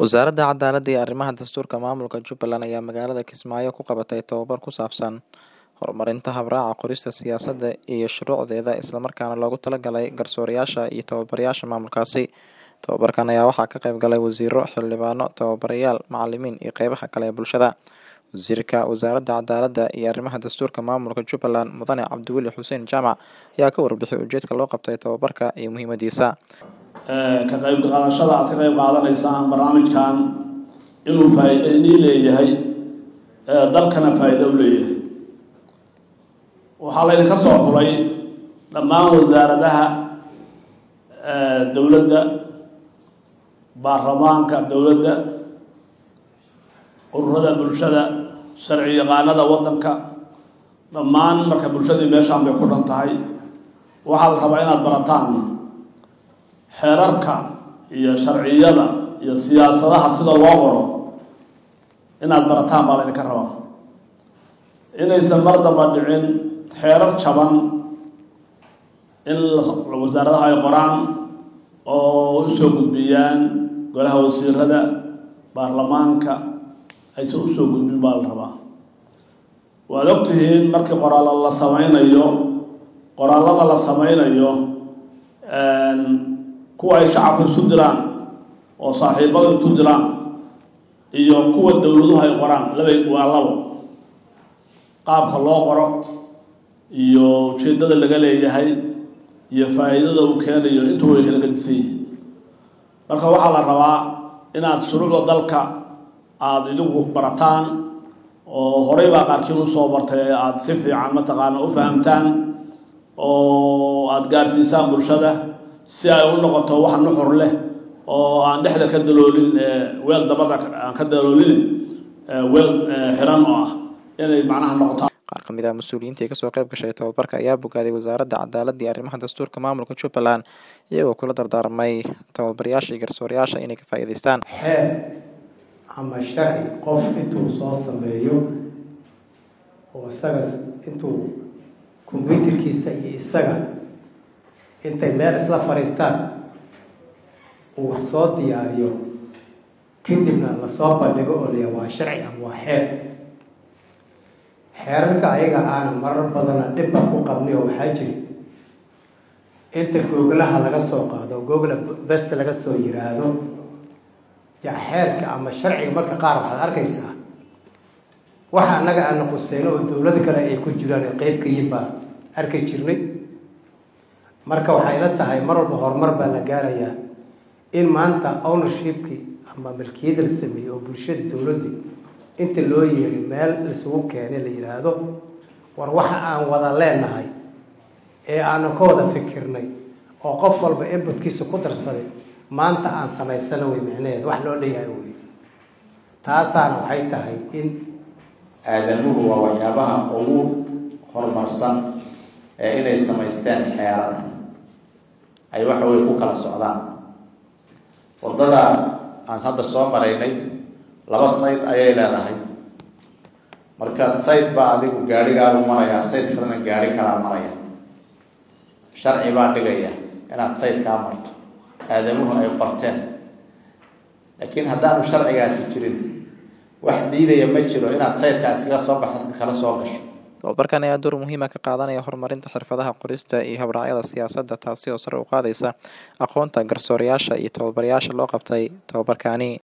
Wasaaradda Cadaaladda iyo Arrimaha Dastuurka Maamulka Jubbaland ayaa magaalada Kismaayo ku qabatay tababar ku saabsan horumarinta habraaca qorista siyaasadda iyo shuruucdeeda isla markaana loogu talagalay garsoorayaasha iyo tababarayaasha maamulkaasi. Tababarkan ayaa waxaa ka qayb galay wasiirro, xildhibaano, tababarayaal, macallimiin iyo qeybaha kale ee bulshada. Wasiirka Wasaaradda Cadaaladda iyo Arrimaha Dastuurka Maamulka Jubbaland Mudane Cabdiweli Xuseen Jaamac ayaa ka warbixiyay ujeedka loo qabtay tababarka iyo muhiimadiisa. ka qayb qaadashada aad ka qayb qaadanaysaan barnaamijkan inuu faa'iido inii leeyahay dalkana faa'iido u leeyahay waxaa laydinka soo xulay dhammaan wasaaradaha dowladda baarlamaanka dowladda ururada bulshada sharci yaqaanada waddanka dhammaan marka bulshadii meeshaan bay ku dhan tahay waxaa la rabaa inaad barataan xeerarka iyo sharciyada iyo siyaasadaha sida loo qoro inaad barataan baa laydinka rabaa inaysan mar damba dhicin xeerar jaban in wasaaradaha ay qoraan oo usoo gudbiyaan golaha wasiirada baarlamaanka aysan usoo gudbin baa la rabaa waad ogtihiin markii qoraalo la sameynayo qoraallada la sameynayo kuwa ay shacabka isu diraan oo saaxiibada isu diraan iyo kuwa dowladuhu ay qoraan labay waa labo qaabka loo qoro iyo ujeeddada laga leeyahay iyo faa'iidada uu keenayo intuu way kala gedisan yihiin marka waxaa la rabaa inaad shuruucda dalka aada idinku barataan oo horey baa qaarkiin usoo bartay aada si fiican mataqaana u fahamtaan oo aada gaarsiisaan bulshada si ay u noqoto wax nuxur leh oo aan dhexda ka daloolin weel dabada aan ka daloolin weel xiran oo ah inay macnaha noqotaan qaar ka mid ah mas-uuliyiintii kasoo qayb gashay tababarka ayaa bogaaday wasaaradda cadaaladda iyo arrimaha dastuurka maamulka jubbaland iyagoo kula dardaarmay tababarayaasha iyo garsoorayaasha inay ka faa'iidaystaan xeer ama sharci qof intuu soo sameeyo oo isaga intuu kombyuutarkiisa iyo isaga intay meel isla fadhiistaan uu wax soo diyaariyo kadibna lasoo bandhigo oo laya waa sharci ama waa xeer xeerarka ayaga aana marar badana dhibba ku qabnay oo waxaa jiri inta googlaha laga soo qaado googla best laga soo yiraahdo yaa xeerka ama sharciga marka qaar waxaad arkaysaa waxa annaga aana quseyno oo dowlad kale ay ku jiraan ee qeyb ka yihin baa arki jirnay marka waxay la tahay mar walba horumar baa la gaarayaa in maanta ownershipkii ama milkiyada la sameeyey oo bulshada dowladda inta loo yeeray meel laisugu keenay la yidhaahdo war waxa aan wada leenahay ee aanan ka wada fikirnay oo qof walba inbutkiisa ku darsaday maanta aan samaysano wey micnaheed wax loo leeyahay wey taasaana waxay tahay in aadamuhu waa waxyaabaha ugu horumarsan ee inay samaysteen xeerar ay waxa wey ku kala socdaan waddada aan hadda soo maraynay laba sayd ayay leedahay marka sayd baa adigu gaarigaagu marayaa sayd kalena gaari kalaa maraya sharci baa dhigaya inaad sayd kaa marto aadamuhu ay qorteen laakiin haddaanu sharcigaasi jirin wax diidaya ma jiro inaad saydkaa iskaga soo baxdo kala soo gasho tababarkan ayaa door muhiima ka qaadanaya horumarinta xirfadaha qorista iyo habraacyada siyaasadda taasi oo sare u qaadaysa aqoonta garsoorayaasha iyo tababarayaasha loo qabtay tababarkaani